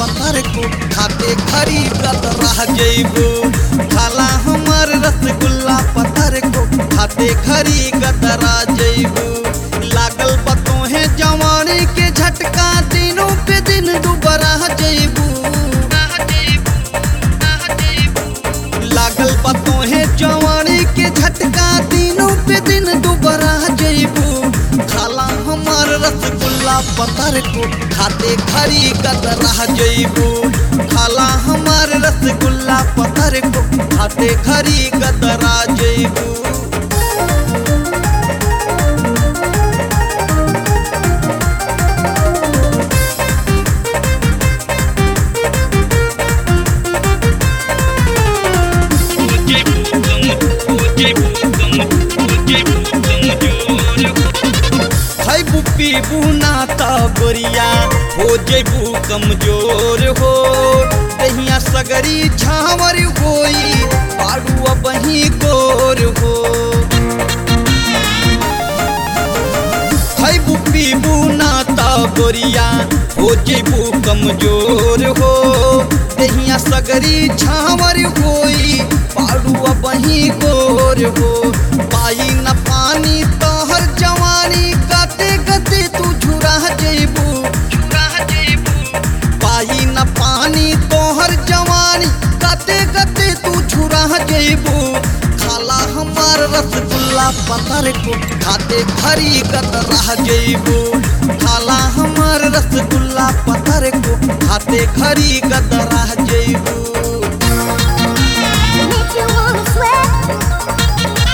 पत्थर को खाते खरी गत रह जइबू खाला हमर रसगुल्ला पत्थर को खाते खरी गत रह जइबू लागल बतोहे जवानी के झटका दिनों पे दिन दुबरा जइबू लागल बतोहे जवानी के झटका दिनों पे दिन दुबरा जइबू खाला हमार रसगुल्ला पतर को खाते खरी गत रह जइबू खाला हमार रसगुल्ला पतर को खाते खरी गत रह जइबू खैबू पीबू ना त गोरिया हो जेबू कमजोर हो दहिया सगरी झावर होई पाड़ू बही गोर हो खैबू पीबू ना त गोरिया हो जेबू कमजोर हो दहिया सगरी झावर होई पाड़ू बही गोर हो पाई न पानी तोहर जवानी गते गते तू झुरा जेबू पाई न पानी तोहर जवानी गते गते तू झुरा जेबू खाला हमार रसगुल्ला पतर को खाते खरी गत रह जेबू खाला हमार रसगुल्ला पतर को खाते खरी गत रह जेबू Make you wanna sweat.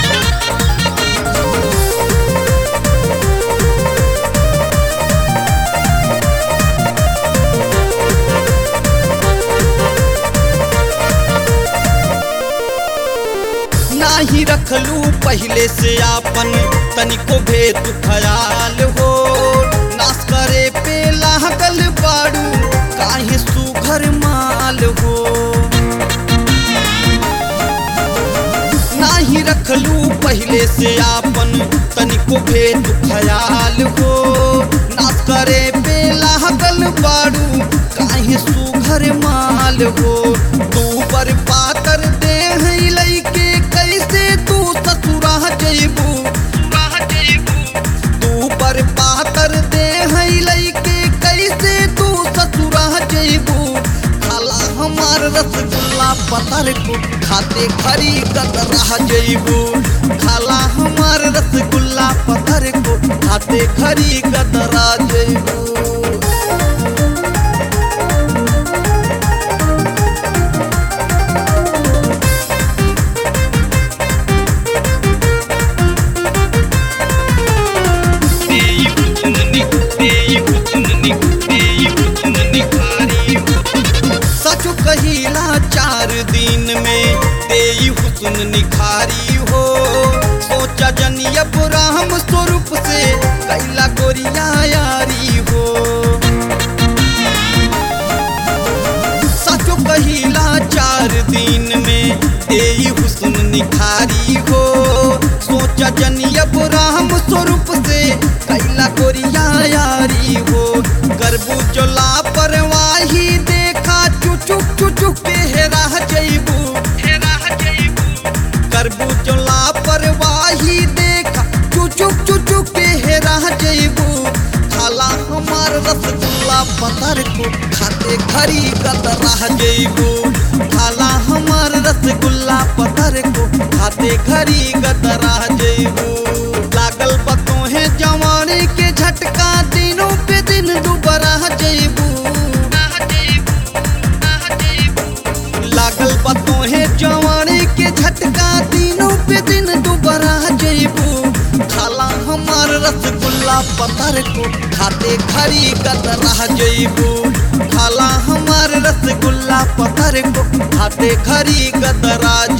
नाही रखलू पहले से आपन तनिको भेद ख्याल हो नाश करे पे लागल बाड़ू काहे सुघर माल हो नाही रखलू पहले से आपन तनिको भेद ख्याल हो नाश करे पे लागल बाड़ू काहे सुघर माल हो तू पर पातर देह लैके कैसे तू ससुरा जइबू तू पर पातर देह लैके कैसे तू ससुरा जइबू खाला हमार रसगुल्ला पतर को खाते खरी गत रह जइबू खाला हमार रसगुल्ला पतर को खाते खरी गत रह जइबू सच कहिला चार दिन में तेई हुस्न निखारी हो सोचा जनियब राम स्वरूप से कैला गोरिया यारी हो सच कहिला चार दिन में तेई हुस्न निखारी हो सोचा जनियब राम स्वरूप से कैला गोरिया यारी हो करबू जो लापरवाही देखा चुचुक चुचुक के हेरा जइबू करबू जो लापरवाही देखा चुचुक चुचुक के हेरा जइबू खाला हमार रसगुल्ला पतर को खाते खरी गत रह जइबू खाला हमार रसगुल्ला पतर को खाते खरी गत रह जइबू लागल बतोहे जवानी के झटका दिनों पे दिन दुबरा जइबू लागल बतोहे जवानी के झटका दिनों पे दिन दुबरा जइबू खाला हमार रसगुल्ला पतर को खाते खरी गत रह जइबू खाला हमार रसगुल्ला पतर को खाते खरी गत रह